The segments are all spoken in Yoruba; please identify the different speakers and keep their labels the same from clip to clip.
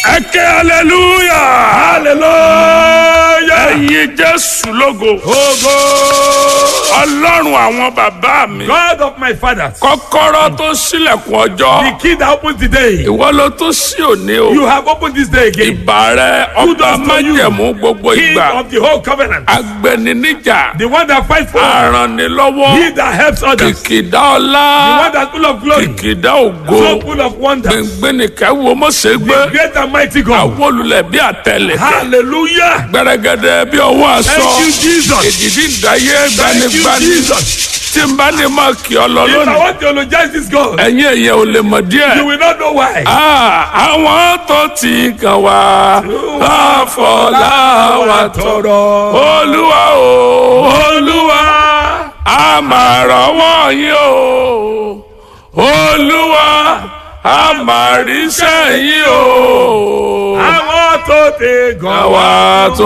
Speaker 1: ẹ ké hallelujah
Speaker 2: hallelujah.
Speaker 1: ẹ̀yin jésù lógo
Speaker 2: Ogo.
Speaker 1: ọlọ́run àwọn bàbá mi
Speaker 2: God of my fathers.
Speaker 1: kọ́kọ́rọ́ tó ṣílẹ̀kùn ọjọ́
Speaker 2: The key that opens the day.
Speaker 1: ìwọ ló tó sí òní o
Speaker 2: You have opened this day again.
Speaker 1: ìbà rẹ ọba
Speaker 2: Kudos to you.
Speaker 1: májẹ̀mú gbogbo
Speaker 2: King
Speaker 1: ìgbà
Speaker 2: of the whole covenant.
Speaker 1: agbẹniníjà
Speaker 2: The one that fights for us.
Speaker 1: arànilọ́wọ́
Speaker 2: He that helps others.
Speaker 1: kìkìdá
Speaker 2: The
Speaker 1: ọlá
Speaker 2: one that's full of glory.
Speaker 1: kìkìdá ògo
Speaker 2: So full of wonders.
Speaker 1: gbẹngbẹnìkẹ́ wo mọ̀sẹ̀ gbé
Speaker 2: The great and mighty God.
Speaker 1: àwọn olùlẹ̀ bí àtẹlẹ̀kẹ́
Speaker 2: Hallelujah.
Speaker 1: gbẹrẹgẹdẹ bí ọwọ́ aṣọ
Speaker 2: Thank you, Jesus.
Speaker 1: èdìdí ìdáyé
Speaker 2: Thank you,
Speaker 1: gbanigbani
Speaker 2: Jesus.
Speaker 1: tí n bá ní máa kí ọ lọ
Speaker 2: If I
Speaker 1: lónìí
Speaker 2: want to eulogize this God,
Speaker 1: ẹ̀yin èèyàn ò lè mọ̀
Speaker 2: you
Speaker 1: díẹ̀.
Speaker 2: will not know why.
Speaker 1: Ah, àwọn tó ti kàn wá àfọlá wa tọrọ olúwa o olúwa a máa rọ́wọ́ yín o olúwa a máa ríṣẹ́ yín o
Speaker 2: Àwọn tó ti gan
Speaker 1: àwa tó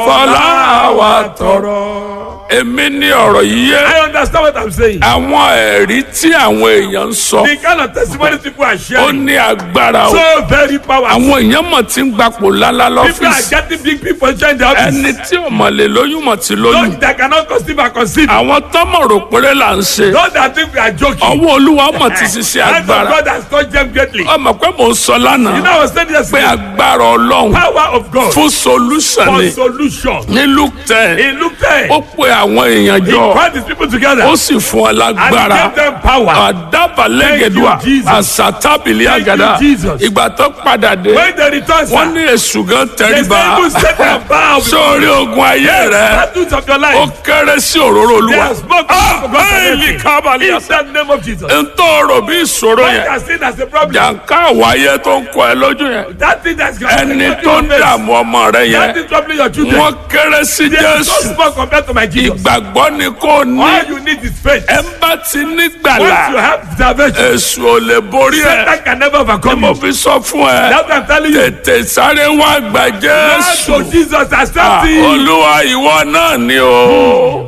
Speaker 1: àfọlá wa tọrọ. èmi ní ọ̀rọ̀ yìí yé
Speaker 2: I understand what I'm saying.
Speaker 1: àwọn ẹ̀rí tí àwọn èèyàn ń sọ
Speaker 2: The kind of testimony people are
Speaker 1: ó
Speaker 2: sharing.
Speaker 1: ní agbára o.
Speaker 2: So very powerful.
Speaker 1: àwọn èèyàn mọ̀ tí ń gbapò lálá
Speaker 2: People are
Speaker 1: lọ́fíìsì
Speaker 2: getting big people join the office.
Speaker 1: ẹni tí ò mọ̀ lè lóyún mọ̀ tí lóyún
Speaker 2: Those that cannot conceive are conceived.
Speaker 1: àwọn tọ́mọ̀ rò péré là ń ṣe
Speaker 2: Those that think we are joking.
Speaker 1: ọwọ́ olúwa mọ̀ ti ṣiṣẹ́
Speaker 2: Hands of
Speaker 1: agbára
Speaker 2: God has touched them greatly. You
Speaker 1: ọmọ pé mò ń sọ lánàá
Speaker 2: know, I was saying
Speaker 1: pé
Speaker 2: yesterday,
Speaker 1: agbára ọlọ́run
Speaker 2: power of God
Speaker 1: fún solution
Speaker 2: for
Speaker 1: ni
Speaker 2: solution.
Speaker 1: ní luke ten
Speaker 2: In Luke 10,
Speaker 1: ó pe àwọn èèyàn
Speaker 2: he
Speaker 1: jọ
Speaker 2: brought his people together
Speaker 1: ó sì fún ọ
Speaker 2: and he
Speaker 1: lágbára
Speaker 2: gave them power.
Speaker 1: àdàbàlẹ́gẹ̀dùà
Speaker 2: Thank you, Jesus.
Speaker 1: àsàtàbìlì
Speaker 2: Thank you,
Speaker 1: àgàdà
Speaker 2: Jesus.
Speaker 1: ìgbà tó padà dé
Speaker 2: When they return,
Speaker 1: wọ́n
Speaker 2: sir,
Speaker 1: ní èṣù gan
Speaker 2: they
Speaker 1: tẹríba
Speaker 2: say you set them bow before
Speaker 1: sórí ogun ayé rẹ
Speaker 2: battles of your
Speaker 1: ó
Speaker 2: life.
Speaker 1: kéré sí òróró
Speaker 2: They
Speaker 1: olúwa
Speaker 2: have spoken for God's
Speaker 1: bẹ́ẹ̀ni
Speaker 2: anointing.
Speaker 1: kábàlì
Speaker 2: In
Speaker 1: àṣà
Speaker 2: the name of Jesus.
Speaker 1: ntọ́rọ̀ bí ìṣòro
Speaker 2: What
Speaker 1: yẹn
Speaker 2: you are seen as a problem,
Speaker 1: jàǹká àwáyé tó ń kọ ẹ lójú yẹn
Speaker 2: that thing that's
Speaker 1: ẹni tó ń dààmú ọmọ rẹ
Speaker 2: that
Speaker 1: yẹn
Speaker 2: is troubling your children.
Speaker 1: wọ́n kéré sí
Speaker 2: They are so
Speaker 1: jésù
Speaker 2: small compared to my Jesus.
Speaker 1: ìgbàgbọ́ ni kò ní
Speaker 2: All you need is faith.
Speaker 1: ẹ ń bá ti
Speaker 2: Once you
Speaker 1: nígbàlà
Speaker 2: have salvation,
Speaker 1: èṣù ò lè borí ẹ
Speaker 2: Satan can never overcome
Speaker 1: mo
Speaker 2: you.
Speaker 1: fi sọ fún ẹ
Speaker 2: That's what I'm telling you.
Speaker 1: tètè sáré wá gbà
Speaker 2: That's
Speaker 1: jésù
Speaker 2: what Jesus
Speaker 1: Ah,
Speaker 2: accept him.
Speaker 1: olúwa ìwọ náà ni o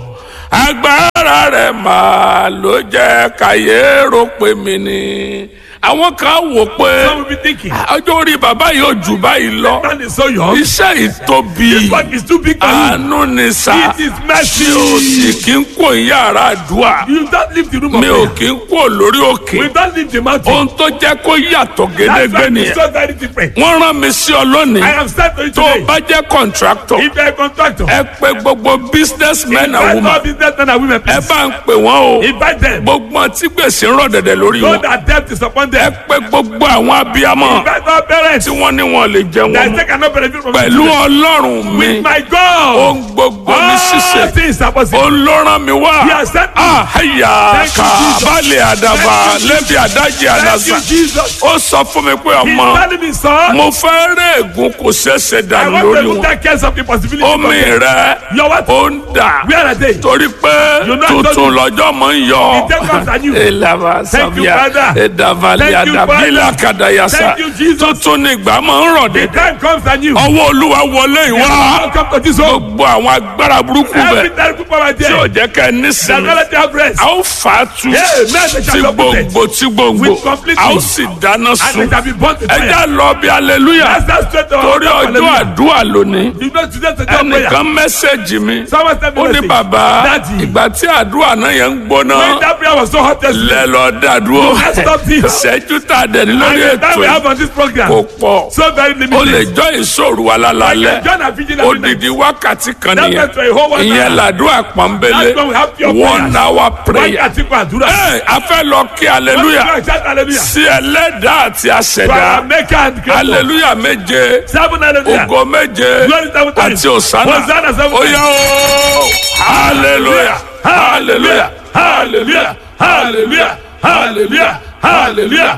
Speaker 1: agbára rẹ máa ló jẹ káyé rò pé mi ni àwọn kan wò pé
Speaker 2: Some will be thinking,
Speaker 1: ọjọ́ orí bàbá yóò jù báyìí lọ
Speaker 2: man is so young.
Speaker 1: iṣẹ́ ìtóbi
Speaker 2: God is too big for you.
Speaker 1: àánú ni sá
Speaker 2: It is mercy.
Speaker 1: mi ò sì kí ń kó yàrá àdúrà
Speaker 2: You don't leave the room of
Speaker 1: mi ò
Speaker 2: prayer.
Speaker 1: kí ń kó lórí òkè
Speaker 2: We don't leave the mountain.
Speaker 1: ohun tó jẹ́ kó yàtọ̀
Speaker 2: That's
Speaker 1: gédégbé
Speaker 2: why it's
Speaker 1: nìyẹn
Speaker 2: so very different.
Speaker 1: wọ́n rán mi sí ọ lónìí
Speaker 2: I am sent to you
Speaker 1: tó o
Speaker 2: today.
Speaker 1: bá jẹ́ kọ̀ǹtráktọ̀
Speaker 2: If you're a contractor,
Speaker 1: ẹ pè gbogbo businessmen and
Speaker 2: invite
Speaker 1: women
Speaker 2: all businessmen and women,
Speaker 1: ẹ
Speaker 2: please.
Speaker 1: bá ń pè wọ́n o
Speaker 2: Invite them.
Speaker 1: gbogbo wọn tí gbèsè ń rọ̀ dẹ̀dẹ̀ lórí
Speaker 2: So
Speaker 1: wọn
Speaker 2: that debt is upon
Speaker 1: ẹ
Speaker 2: them.
Speaker 1: pè gbogbo àwọn abiyamọ
Speaker 2: Invite all parents
Speaker 1: tí wọ́n ní wọn lè jẹun
Speaker 2: that
Speaker 1: mọ́
Speaker 2: they cannot benefit from
Speaker 1: pẹ̀lú
Speaker 2: it.
Speaker 1: ọlọ́run mi
Speaker 2: With my God,
Speaker 1: ohun gbogbo ní
Speaker 2: all
Speaker 1: ṣíṣe
Speaker 2: things are possible.
Speaker 1: òun ló rán mi wá
Speaker 2: He has sent me.
Speaker 1: àhàyà
Speaker 2: Thank you, Jesus.
Speaker 1: kàbálẹ̀ àdàbà
Speaker 2: Thank you,
Speaker 1: lẹ́bi àdájì
Speaker 2: Thank
Speaker 1: àdàsà
Speaker 2: you, Jesus.
Speaker 1: ó sọ fún mi pé
Speaker 2: He's
Speaker 1: ọmọ
Speaker 2: telling me, son,
Speaker 1: mo fẹ́ rẹ́ ègún kò ṣẹ̀ṣẹ̀
Speaker 2: I
Speaker 1: dànù
Speaker 2: want
Speaker 1: lórí
Speaker 2: to look
Speaker 1: wọn
Speaker 2: at cares of the possibility.
Speaker 1: omi
Speaker 2: of
Speaker 1: rẹ
Speaker 2: Your what?
Speaker 1: ó ń dà
Speaker 2: Where are they?
Speaker 1: torí pé
Speaker 2: You know I told
Speaker 1: tuntun
Speaker 2: you.
Speaker 1: lọ́jọ́ mọ̀ ń yọ.
Speaker 2: The day comes and you.
Speaker 1: Elava
Speaker 2: Thank you,
Speaker 1: Savia,
Speaker 2: Father.
Speaker 1: Edavali
Speaker 2: Thank you,
Speaker 1: Adabila
Speaker 2: Father.
Speaker 1: Kadayasa.
Speaker 2: Thank you, Jesus.
Speaker 1: Tuntun ni ìgbà máa ń rọ̀
Speaker 2: The
Speaker 1: dédé.
Speaker 2: time comes and you.
Speaker 1: Ọwọ́ Olúwa wọlé ìwá.
Speaker 2: Welcome to this home.
Speaker 1: Gbogbo àwọn agbára burúkú
Speaker 2: Every
Speaker 1: bẹ̀
Speaker 2: terrible power
Speaker 1: tí ò
Speaker 2: there.
Speaker 1: jẹ́ kẹ́ ẹ
Speaker 2: That
Speaker 1: nísìnyí.
Speaker 2: relative have rest.
Speaker 1: A ó fà á tu
Speaker 2: Yeah, men they
Speaker 1: tí
Speaker 2: shall be uprooted.
Speaker 1: gbòǹgbò tí gbòǹgbò.
Speaker 2: With complete
Speaker 1: A ó
Speaker 2: peace.
Speaker 1: sì dáná
Speaker 2: And
Speaker 1: sun.
Speaker 2: they shall be born to
Speaker 1: Ẹ
Speaker 2: fire.
Speaker 1: já lọ bí aleluya.
Speaker 2: That's that straight to our
Speaker 1: Torí
Speaker 2: heart.
Speaker 1: ọjọ́
Speaker 2: Hallelujah.
Speaker 1: àdúrà lónìí.
Speaker 2: You know today to tell prayer.
Speaker 1: Ẹnìkan mẹ́sẹ̀gì mi.
Speaker 2: Someone sent me
Speaker 1: Ó ní
Speaker 2: message.
Speaker 1: bàbá
Speaker 2: Daddy.
Speaker 1: ìgbà tí àdúrà náà yẹn ń gbóná.
Speaker 2: When that prayer was so hot yesterday.
Speaker 1: lẹ lọ dàdúró
Speaker 2: Let's stop this.
Speaker 1: ṣẹ́jú tá a dẹ̀ ní lórí
Speaker 2: And the time we
Speaker 1: ètò
Speaker 2: have on this program.
Speaker 1: kò pọ̀
Speaker 2: So very
Speaker 1: o lè
Speaker 2: limited.
Speaker 1: jọ ìṣòro wa lálálẹ́
Speaker 2: John and Virgin every night.
Speaker 1: odidi wákàtí kan
Speaker 2: That
Speaker 1: nìyẹn
Speaker 2: meant for a whole one
Speaker 1: ìyẹn
Speaker 2: hour.
Speaker 1: làdúrà pọ́nbélé
Speaker 2: That's when we have pure
Speaker 1: one
Speaker 2: prayers.
Speaker 1: hour prayer
Speaker 2: Wákàtí kan àdúrà.
Speaker 1: ẹ a fẹ́ lọ kí aleluya
Speaker 2: Shout hallelujah.
Speaker 1: sí ẹlẹ́dàá àti
Speaker 2: To our
Speaker 1: àṣẹ̀dá
Speaker 2: maker and creator.
Speaker 1: aleluya méje
Speaker 2: Seven hallelujah.
Speaker 1: ògo méje
Speaker 2: Glory seven times.
Speaker 1: àti òsánà
Speaker 2: Hosanna seven
Speaker 1: ó
Speaker 2: times.
Speaker 1: yá o hallelujah hallelujah hallelujah hallelujah hallelujah hallelujah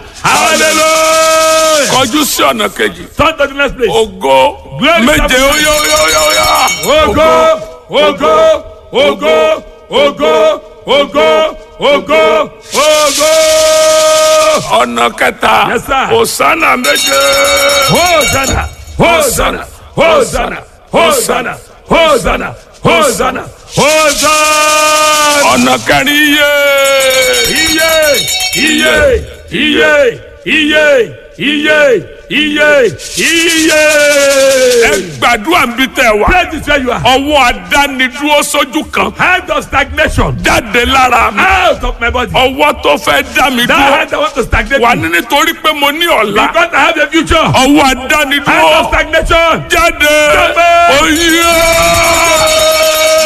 Speaker 1: hallelujah kọjú sí ọ̀nà kejì
Speaker 2: Turn to the next place.
Speaker 1: ògo
Speaker 2: Glory
Speaker 1: méje
Speaker 2: seven
Speaker 1: ó yá ó yá ó yá ó yá
Speaker 2: Ògo, ògo, ògo, ògo, ògo, ògo, ògo.
Speaker 1: ọ̀nà kẹta
Speaker 2: Yes, sir.
Speaker 1: òsánà méje
Speaker 2: Hosanna, Hosanna, Hosanna, Hosanna, Hosanna, Hosanna, Hosanna.
Speaker 1: ọ̀nà kẹrin yé
Speaker 2: Iye, iye, iye, iye, iye iye iye.
Speaker 1: ẹ gbàdúrà ń bí tẹ wá
Speaker 2: Pray this where you are.
Speaker 1: ọwọ́ adánidúró sójú kan
Speaker 2: Hand of stagnation.
Speaker 1: jáde lára mi
Speaker 2: Out of my body.
Speaker 1: ọwọ́ tó fẹ́ dá mi
Speaker 2: That
Speaker 1: dúró
Speaker 2: hand that want to stagnate
Speaker 1: wà
Speaker 2: me.
Speaker 1: ní nítorí pé mo ní ọ̀la
Speaker 2: Because I have a future.
Speaker 1: ọwọ́
Speaker 2: Hand
Speaker 1: adánidúró
Speaker 2: of stagnation.
Speaker 1: jáde
Speaker 2: Jáde.
Speaker 1: oyè.